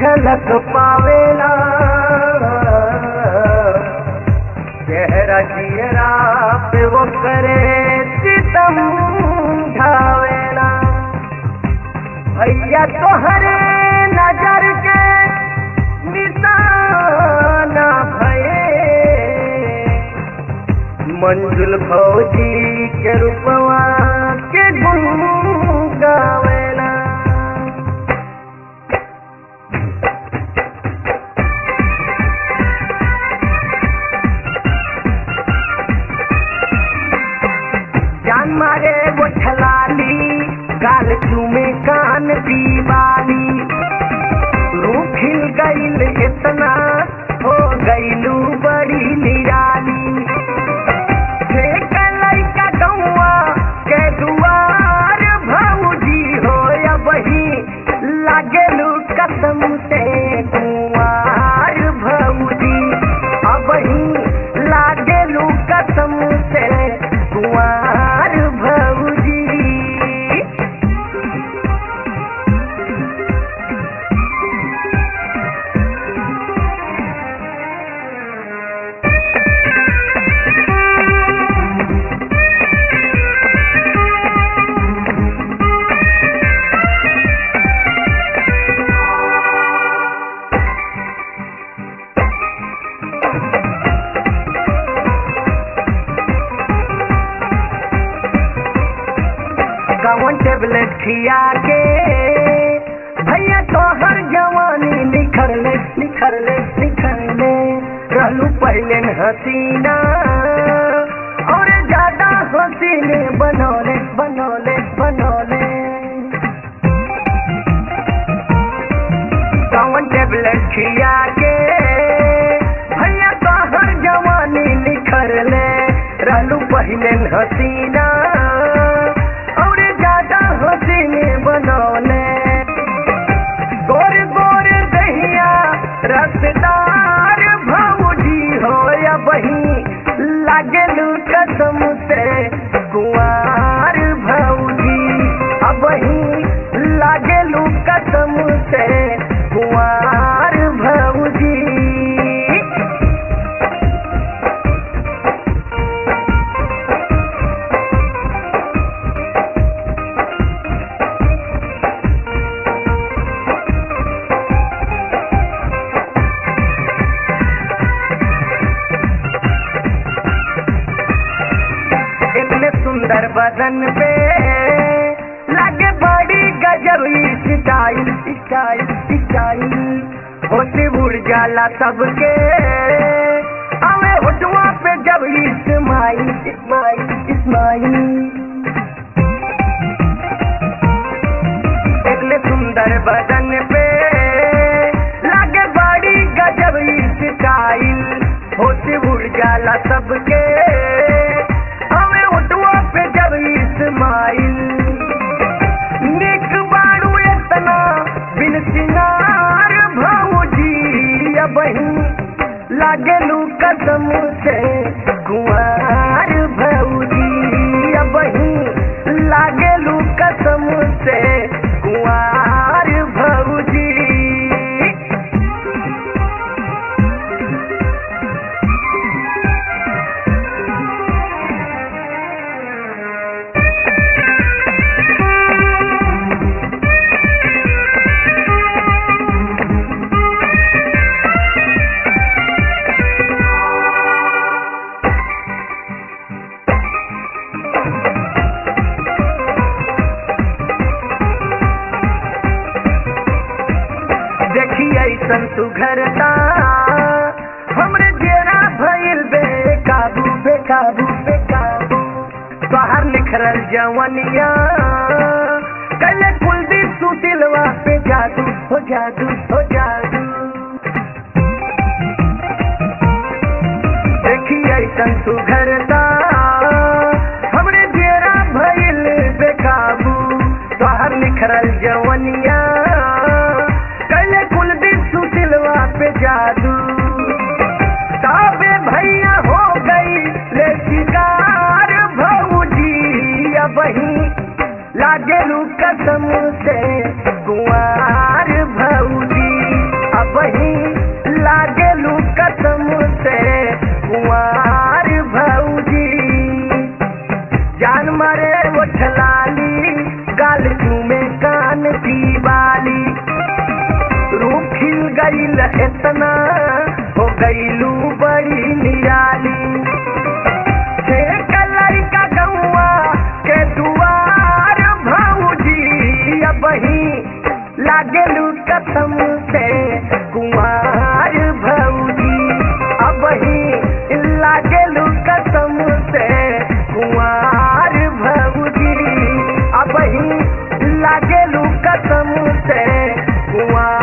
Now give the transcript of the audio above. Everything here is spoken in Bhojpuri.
झलक पावेला चेहरा जियरा पे वो करे सितम ढावेला भैया तोहरे नजर के निशाना भये मंजुल फौजी के रूपवा के गुण गावेला जान मारे वो छलाली गाल चूमे कान दीवानी रूप खिल गईल इतना हो गईलू बड़ी निराली लैका गौआ के दुआर भौजी हो या बही लागेलू कसम से कुआर भौजी अबही लागेलू कसम से कुआर भौजी कौन टेबलेट खिया के भैया तो हर जवानी निखर ले निखर ले निखर ले रहलू पहले न हसीना और ज्यादा हसीने बनौले बनौले बनौले कौन टेबलेट खिया के भैया तो हर जवानी निखर ले रहलू पहले न हसीना और ज्यादा हसीने बनौले गोर गोर दहिया रसदार भौजी हो या बही लागलू कसम से कुआर भौजी अबही लागलू कसम से कुआर भौजी इतने सुंदर बदन पे लगे बड़ी गजब स्टाइल स्टाइल स्टाइल होती उड़ जाला सबके हमें होटुआ पे जब इस्माइल इस्माइल इस्माइल इतने सुंदर बदन पे लगे बड़ी गजब स्टाइल होती उड़ जाला सबके हमें उठवा पे जब इस्माइल निक बारू इतना बिन सिंगार भौजी अबही लागलू कसम से कुआर भौजी अबही लागलू कसम से कुआर भौजी देखी ऐसन सुघरता हमरे जेरा भइल बेकाबू बेकाबू बेकाबू बाहर निखरल जवनिया कले कुलदीप सुतिलवा पे जादू हो जादू हो जादू देखी ऐसन सुघरता हमरे जेरा भइल बेकाबू बाहर निखरल जवनिया कले कुलदीप सुतिलवा पे जादू ताबे भैया हो गई ले शिकार भौजी अबही लागेलू कसम से कुआर भौजी की बाली रूप खिल गईल इतना हो गईलू बड़ी निराली एक लड़का गौआ के दुआर भौजी अब ही लागलू कसम से कुमार भौजी अब ही लागलू कसम से कुमार भौजी अब ही लागलू कसम से कुमार